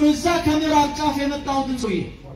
ነው እዛ ከምዕራብ ጫፍ የመጣሁትን ሰውዬ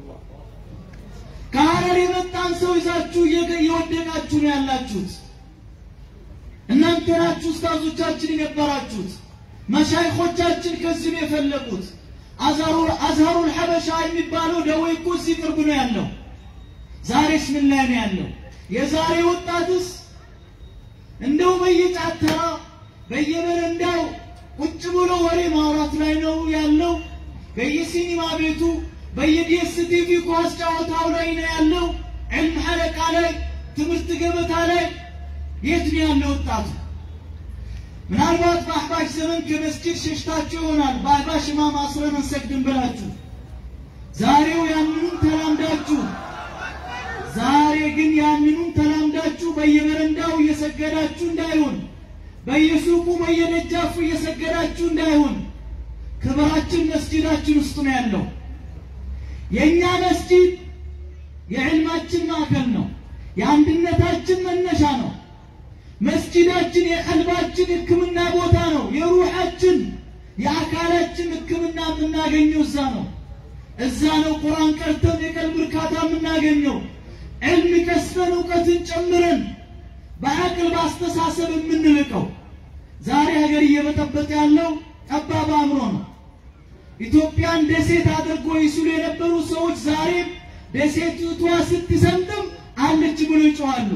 ከሀረር የመጣን ሰው ይዛችሁ እየገ- እየወደቃችሁ ነው ያላችሁት። እናንተ ናችሁ ኡስታዞቻችን የነበራችሁት። መሻይኾቻችን ከዚህ ነው የፈለቁት። አዝሀሩ- አዝሀሩል ሐበሻ የሚባለው ደዌ እኮ እዚህ ቅርብ ነው ያለው። ዛሬስ ምን ላይ ነው ያለው? የዛሬ ወጣትስ እንደው በየጫተራ በየበረንዳው ቁጭ ብሎ ወሬ ማውራት ላይ ነው ያለው። በየሲኒማ ቤቱ በየዲኤስቲቪ ኳስ ጨዋታው ላይ ነው ያለው። ዕልም ሐለቃ ላይ ትምህርት ገበታ ላይ የት ነው ያለው ወጣቱ? ምናልባት በአህባሽ ዘመን ከመስጊድ ሸሽታችሁ ይሆናል። በአህባሽ ኢማም አስረን እንሰግድም ብላችሁ ዛሬው ያንኑን ተላምዳችሁ ዛሬ ግን ያንኑን ተላምዳችሁ በየበረንዳው እየሰገዳችሁ እንዳይሆን፣ በየሱቁ በየደጃፉ እየሰገዳችሁ እንዳይሆን። ክብራችን መስጂዳችን ውስጥ ነው ያለው። የእኛ መስጂድ የዕልማችን ማዕከል ነው። የአንድነታችን መነሻ ነው። መስጂዳችን የቀልባችን ሕክምና ቦታ ነው። የሩሓችን የአካላችን ሕክምና የምናገኘው እዛ ነው። እዛ ነው ቁርአን ቀርተን የቀልብ እርካታ የምናገኘው። ዕልም ቀስፈን እውቀትን ጨምረን በአቅል በአስተሳሰብ የምንልቀው። ዛሬ ሀገር እየበጠበጠ ያለው ጠባብ አእምሮ ነው። ኢትዮጵያን ደሴት አድርጎ ይስሉ የነበሩ ሰዎች ዛሬም ደሴቲቷ ስትሰምጥም አለች ብሎ ይጮኻሉ።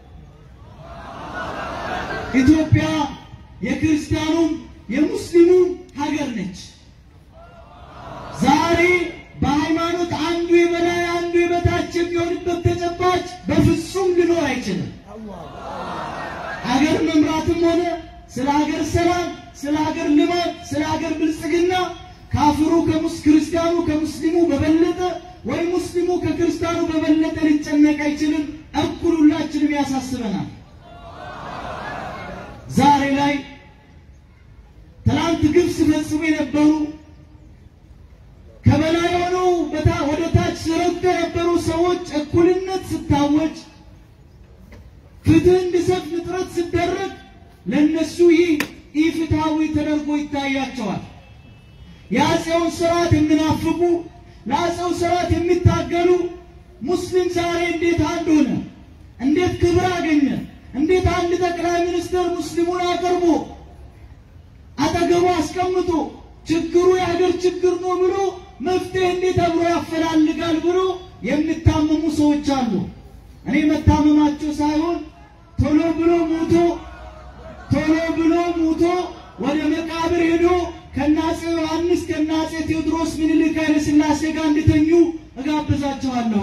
ኢትዮጵያ የክርስቲያኑም የሙስሊሙም ሀገር ነች። ዛሬ በሃይማኖት አንዱ የበላይ አንዱ የበታች የሚሆንበት ተጨባጭ በፍጹም ሊኖር አይችልም። ሀገር መምራትም ሆነ ስለ ሀገር ሰላም፣ ስለ ሀገር ልማት፣ ስለ ሀገር ብልጽግና ካፍሩ ከሙስ ክርስቲያኑ ከሙስሊሙ በበለጠ ወይ ሙስሊሙ ከክርስቲያኑ በበለጠ ሊጨነቅ አይችልም። እኩል ሁላችንም ያሳስበናል። ዛሬ ላይ ትናንት ግብ ሲፈጽሙ የነበሩ ከበላይ ሆነው በታ ወደ ታች ሲረግጡ የነበሩ ሰዎች እኩልነት ስታወጅ፣ ፍትህ እንዲሰፍን ጥረት ሲደረግ ለእነሱ ይህ ኢፍትሐዊ ተደርጎ ይታያቸዋል። የአፄውን ስርዓት የሚናፍቁ ለአፄው ስርዓት የሚታገሉ ሙስሊም ዛሬ እንዴት አንድ ሆነ? እንዴት ክብር አገኘ? እንዴት አንድ ጠቅላይ ሚኒስትር ሙስሊሙን አቅርቦ አጠገቡ አስቀምጦ ችግሩ የሀገር ችግር ነው ብሎ መፍትሄ እንዴት አብሮ ያፈላልጋል ብሎ የሚታመሙ ሰዎች አሉ። እኔ መታመማቸው ሳይሆን ቶሎ ብሎ ሙቶ ቶሎ ብሎ ሙቶ ወደ መቃብር ሄዶ ከናጼ ዮሐንስ ከናጼ ቴዎድሮስ ምኒልክ ኃይለ ሥላሴ ጋር እንድተኙ እጋብዛቸዋለሁ።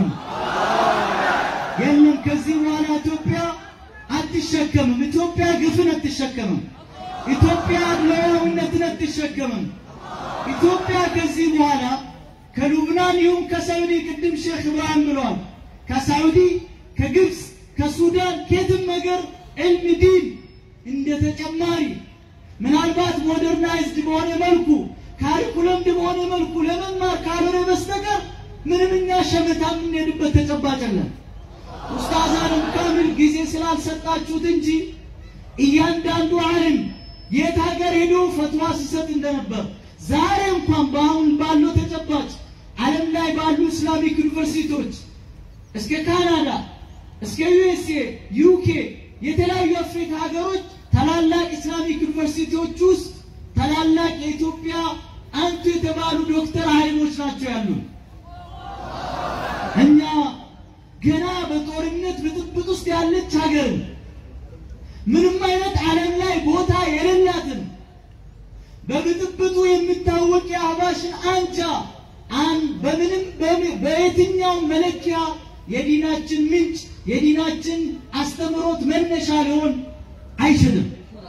የለም ከዚህ በኋላ ኢትዮጵያ አትሸከምም። ኢትዮጵያ ግፍን አትሸከምም። ኢትዮጵያ አድሏዊነትን አትሸከምም። ኢትዮጵያ ከዚህ በኋላ ከሉብናን ይሁን ከሳዑዲ ቅድም ሼክ ኢብራሂም ብለዋል። ከሳዑዲ ከግብፅ ከሱዳን ከየትም ነገር ዕልም ዲን እንደ ተጨማሪ ምናልባት ሞደርናይዝድ በሆነ መልኩ ካሪኩለምድ በሆነ መልኩ ለመማር ካልሆነ በስተቀር ምንም እኛ ሸመታ የምንሄድበት ተጨባጭ የለም። ኡስታዛንም ካሚል ጊዜ ስላልሰጣችሁት እንጂ እያንዳንዱ ዓለም የት ሀገር ሄዶ ፈትዋ ሲሰጥ እንደነበር ዛሬ እንኳን በአሁን ባለው ተጨባጭ ዓለም ላይ ባሉ ኢስላሚክ ዩኒቨርሲቲዎች እስከ ካናዳ እስከ ዩኤስኤ፣ ዩኬ የተለያዩ አፍሪካ ሀገሮች ታላላቅ ኢስላሚክ ዩኒቨርሲቲዎች ውስጥ ታላላቅ የኢትዮጵያ አንቱ የተባሉ ዶክተር ኃይሎች ናቸው ያሉ። እኛ ገና በጦርነት ብጥብጥ ውስጥ ያለች ሀገር ምንም አይነት ዓለም ላይ ቦታ የሌላትን በብጥብጡ የሚታወቅ የአህባሽን አንጃ አን በምንም በም- በየትኛው መለኪያ የዲናችን ምንጭ የዲናችን አስተምህሮት መነሻ ሊሆን አይችልም።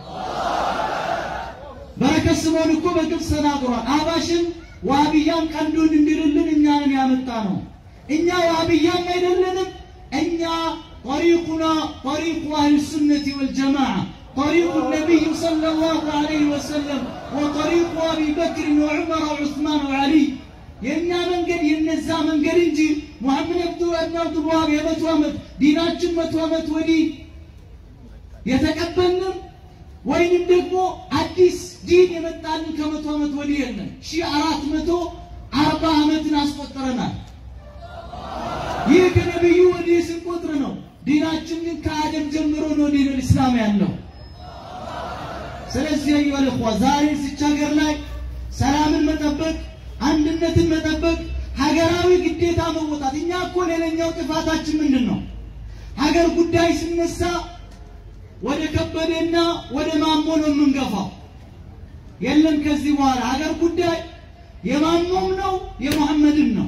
በረከት ስምዖን እኮ በግልጽ ተናግሯል። አህባሽን ዋህብያም ቀንዱን እንዲልልን እኛንን ያመጣ ነው። እኛ ዋህብያም አይደለንም። እኛ ጠሪቁና ጠሪቁ አህል ሱነቲ ወልጀማዓ ጠሪቁ ነቢይ ሰለላሁ ዐለይሂ ወሰለም ወጠሪቁ አቢ በክር ወዑመር ወዑስማን ወዓሊይ የእኛ መንገድ የነዛ መንገድ እንጂ ሙሐመድ አብዱ እብን አብዱልዋሃብ የመቶ ዓመት ዲናችን መቶ ዓመት ወዲህ የተቀበልንም ወይንም ደግሞ አዲስ ዲን የመጣልን ከመቶ ዓመት ወዲህ የለም። ሺህ አራት መቶ ይህ ከነቢዩ ወዲህ ስንቆጥር ነው። ዲናችን ግን ከአደም ጀምሮ ነው ዲን ኢስላም ያለው። ስለዚህ አዩሀል ኢኽዋ ዛሬ እዚች ሀገር ላይ ሰላምን መጠበቅ፣ አንድነትን መጠበቅ፣ ሀገራዊ ግዴታ መወጣት። እኛ እኮ ሌላኛው ጥፋታችን ምንድን ነው? ሀገር ጉዳይ ሲነሳ ወደ ከበደና ወደ ማሞ ነው የምንገፋው። የለም ከዚህ በኋላ ሀገር ጉዳይ የማሞም ነው የመሐመድም ነው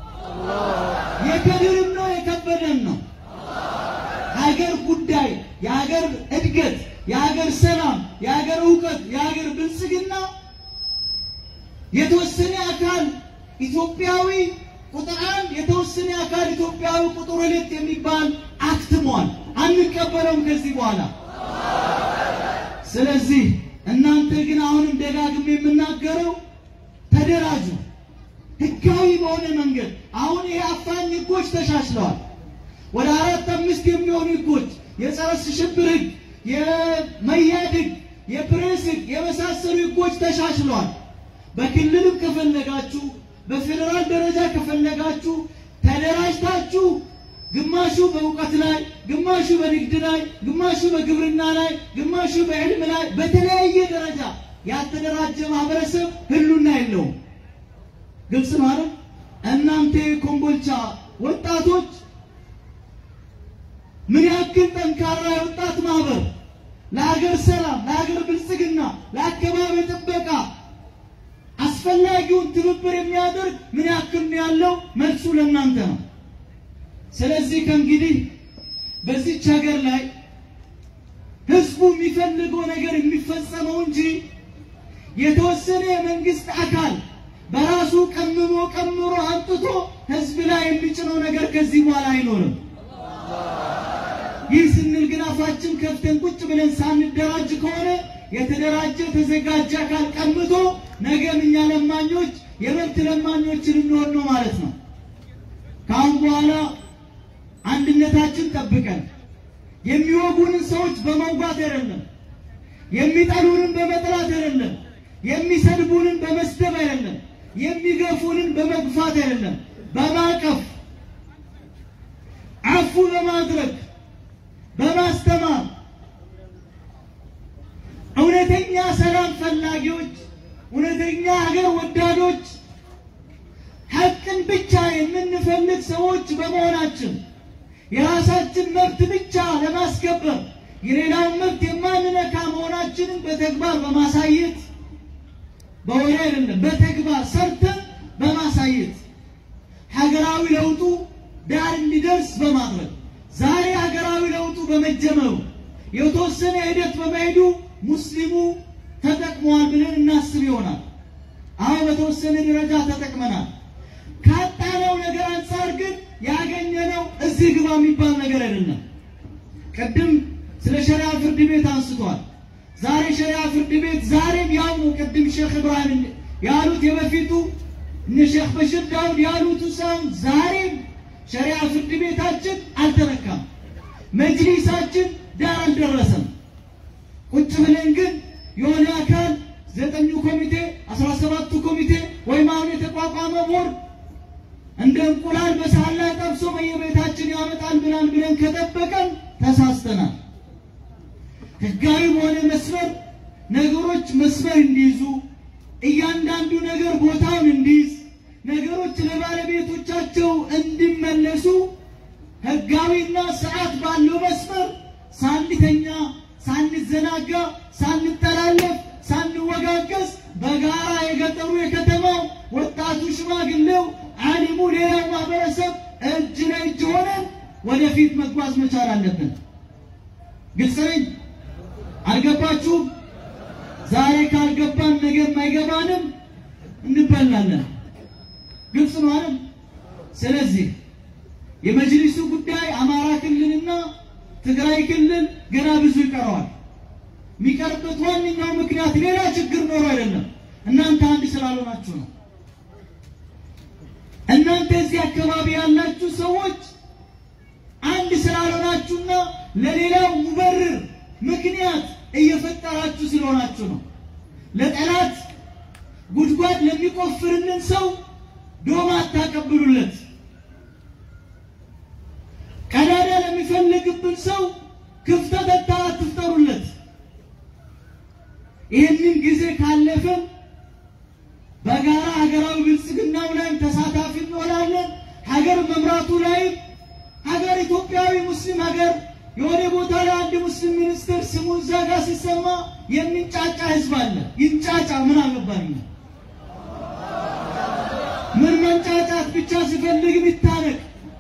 የከድርም ነው የከበደም ነው። ሀገር ጉዳይ የሀገር እድገት፣ የሀገር ሰላም፣ የሀገር እውቀት፣ የሀገር ብልጽግና የተወሰነ አካል ኢትዮጵያዊ ቁጥር አንድ የተወሰነ አካል ኢትዮጵያዊ ቁጥር ሁለት የሚባል አክትሟል። አንቀበለውም ከዚህ በኋላ። ስለዚህ እናንተ ግን አሁንም ደጋግሜ የምናገረው ተደራጁ፣ ህጋዊ በሆነ መንገድ። አሁን ይሄ አፋኝ ህጎች ተሻሽለዋል። ወደ አራት አምስት የሚሆኑ ህጎች የጸረ ሽብር ህግ፣ የመያድ ህግ፣ የፕሬስ ህግ የመሳሰሉ ህጎች ተሻሽለዋል። በክልልም ከፈለጋችሁ በፌዴራል ደረጃ ከፈለጋችሁ ተደራጅታችሁ ግማሹ በእውቀት ላይ፣ ግማሹ በንግድ ላይ፣ ግማሹ በግብርና ላይ፣ ግማሹ በዕልም ላይ በተለያየ ደረጃ ያልተደራጀ ማህበረሰብ ህሉና የለውም። ግልጽ ነው አይደል? እናንተ የኮምቦልቻ ወጣቶች ምን ያክል ጠንካራ የወጣት ማህበር ለሀገር ሰላም፣ ለሀገር ብልጽግና፣ ለአካባቢ ጥበቃ አስፈላጊውን ትብብር የሚያደርግ ምን ያክል ነው ያለው? መልሱ ለእናንተ ነው። ስለዚህ ከእንግዲህ በዚች ሀገር ላይ ህዝቡ የሚፈልገው ነገር የሚፈጸመው እንጂ የተወሰነ የመንግስት አካል በራሱ ቀምሞ ቀምሮ አምጥቶ ህዝብ ላይ የሚጭነው ነገር ከዚህ በኋላ አይኖርም። ይህ ስንል ግን አፋችን ከፍተን ቁጭ ብለን ሳንደራጅ ከሆነ የተደራጀ ተዘጋጀ አካል ቀምቶ ነገም እኛ ለማኞች የመብት ለማኞችን እንሆን ነው ማለት ነው። ከአሁን በኋላ አንድነታችን ጠብቀን የሚወጉንን ሰዎች በመውጋት አይደለም፣ የሚጠሉንን በመጥላት አይደለም፣ የሚሰድቡንን በመስደብ አይደለም፣ የሚገፉንን በመግፋት አይደለም፣ በማቀፍ አፉ በማድረግ በማስተማር እውነተኛ ሰላም ፈላጊዎች፣ እውነተኛ ሀገር ወዳዶች፣ ሀቅን ብቻ የምንፈልግ ሰዎች በመሆናችን የራሳችን መብት ብቻ ለማስከበር የሌላውን መብት የማንነካ መሆናችንን በተግባር በማሳየት በወሬ አይደለም፣ በተግባር ሰርተን በማሳየት ሀገራዊ ለውጡ ዳር እንዲደርስ በማድረግ ዛሬ ሀገራዊ ለውጡ በመጀመሩ የተወሰነ ሂደት በመሄዱ ሙስሊሙ ተጠቅመዋል ብለን እናስብ ይሆናል። አሁን በተወሰነ ደረጃ ተጠቅመናል። ካጣነው ነገር አንጻር ግን ያገኘነው እዚህ ግባ የሚባል ነገር አይደለም። ቅድም ስለ ሸሪዓ ፍርድ ቤት አንስቷል። ዛሬ ሸሪዓ ፍርድ ቤት ዛሬም ያው ነው። ቅድም ሼክ ኢብራሂም ያሉት የበፊቱ እነ ሼክ በሽር ዳውድ ያሉት ሳይሆን ዛሬም ሸሪዓ ፍርድ ቤታችን አልተነካም። መጅሊሳችን ዳር አልደረሰም። ቁጭ ብለን ግን የሆነ አካል ዘጠኙ ኮሚቴ አስራ ሰባቱ ኮሚቴ ወይም አሁን የተቋቋመ ቦርድ እንደ እንቁላል በሳህን ላይ ጠብሶ በየቤታችን ያመጣል ብላን ብለን ከጠበቀን ተሳስተናል። ህጋዊ በሆነ መስመር ነገሮች መስመር እንዲይዙ እያንዳንዱ ነገር ቦታውን እንዲይዝ ነገሮች ለባለቤቶቻቸው እንዲመለሱ ህጋዊና ስርዓት ባለው መስመር ሳንተኛ፣ ሳንዘናጋ፣ ሳንጠላለፍ፣ ሳንወጋገዝ በጋራ የገጠሩ የከተማው ወጣቱ፣ ሽማግሌው፣ ዓሊሙ፣ ሌላው ማህበረሰብ እጅ ለእጅ ሆነን ወደፊት መጓዝ መቻል አለብን። ግልጽ ነኝ? አልገባችሁም? ዛሬ ካልገባን ነገር አይገባንም፣ እንበላለን። ግልጽ ነው አይደል? ስለዚህ የመጅሊሱ ጉዳይ አማራ ክልልና ትግራይ ክልል ገና ብዙ ይቀረዋል። የሚቀርበት ዋነኛው ምክንያት ሌላ ችግር ኖሮ አይደለም፣ እናንተ አንድ ስላልሆናችሁ ነው። እናንተ እዚህ አካባቢ ያላችሁ ሰዎች አንድ ስላልሆናችሁና ለሌላው ሙበርር ምክንያት እየፈጠራችሁ ስለሆናችሁ ነው። ለጠላት ጉድጓድ ለሚቆፍርልን ሰው ዶማ አታቀብሉለት። ሰዓቱ ላይ ሀገር ኢትዮጵያዊ ሙስሊም ሀገር የሆነ ቦታ ላይ አንድ ሙስሊም ሚኒስትር ስሙ እዛ ጋር ሲሰማ የሚንጫጫ ህዝብ አለ። ይንጫጫ፣ ምን አገባኝ? ምን መንጫጫት ብቻ ሲፈልግ ይታነቅ።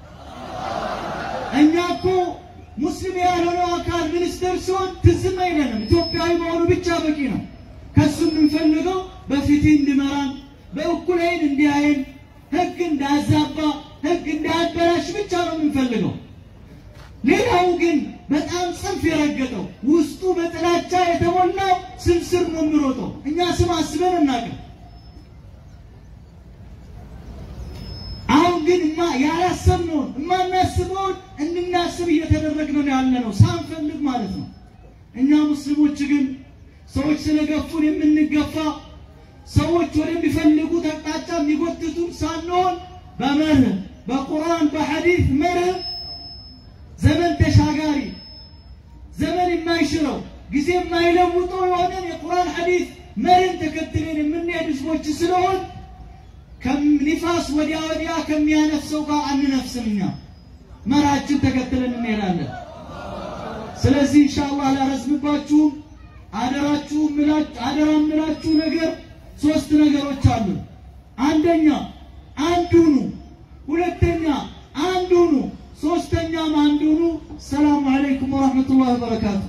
እኛ እኮ ሙስሊም ያልሆነው አካል ሚኒስትር ሲሆን ትዝም አይለንም። ኢትዮጵያዊ መሆኑ ብቻ በቂ ነው። ከሱ የምንፈልገው በፍትህ እንዲመራን፣ በእኩል ዓይን እንዲያይን፣ ህግ እንዳያዛባ፣ ህግ እንዳያበላሽ ብቻ ነው የምንፈልገው። ሌላው ግን በጣም ጽንፍ የረገጠው ውስጡ በጥላቻ የተሞላው ስም ስር ነው የሚሮጠው። እኛ ስም አስበን እናቅም። አሁን ግን እማ ያላሰብነውን እማናስበውን እንድናስብ እየተደረግን ነው ያለ ነው ሳንፈልግ ማለት ነው። እኛ ሙስሊሞች ግን ሰዎች ስለገፉን የምንገፋ ሰዎች ወደሚፈልጉት አቅጣጫ የሚጎትቱን ሳንሆን በመርህ በቁርአን በሐዲስ መርህ ዘመን ተሻጋሪ ዘመን የማይሽረው ጊዜ የማይለውጠው የሆነን የቁርአን ሐዲስ መርህን ተከትለን የምንሄድ ህዝቦች ስለሆን ከኒፋስ ወዲያ ወዲያ ከሚያነፍሰው ጋር አንነፍስም። እኛ መርሃችን ተከትለን እንሄዳለን። ስለዚህ ኢንሻአላህ አላረዝምባችሁም። አደራችሁ ምላችሁ አደራ ምላችሁ ነገር ሶስት ነገሮች አሉ። አንደኛ አንድ ሁኑ፣ ሁለተኛ አንድ ሁኑ፣ ሶስተኛም አንድ ሁኑ። ሰላሙ አለይኩም ወራህመቱላሂ ወበረካቱ።